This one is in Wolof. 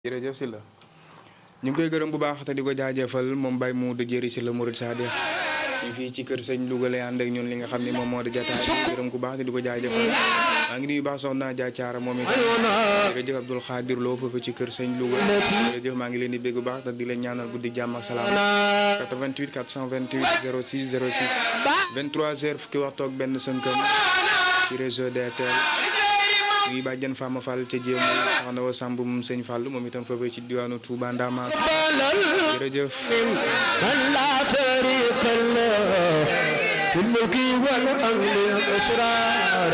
jërëjëf si la ñu ngi koy gërëm bu baax te di ko jaajëfal moom Baye Modou Jëri si la Mouride Sadikh ñu fii ci kër sëñ Louga lay ànd ak ñun li nga xam ne moom moo di jataay di gërëm ku baax te di ko jaajëfal maa ngi nuyu baax soxna Dia Thiara moom it jërëjëf Abdoul Khadir Lo foofu ci kër sëñ Louga jërëjëf maa ngi leen di bégg bu baax te di leen ñaanal guddi jàmm ak salaam 88 428 06 06 23 heures fukki waxtu ak benn sënkam ci réseau DTL ñuy bàjjen Fama Fall ca jéem soxna wa Samb moom sëñ Fall moom itam foofu ci diwaanu Touba Ndama jërëjëf من لا شريك له في الملك والأمر والأسرار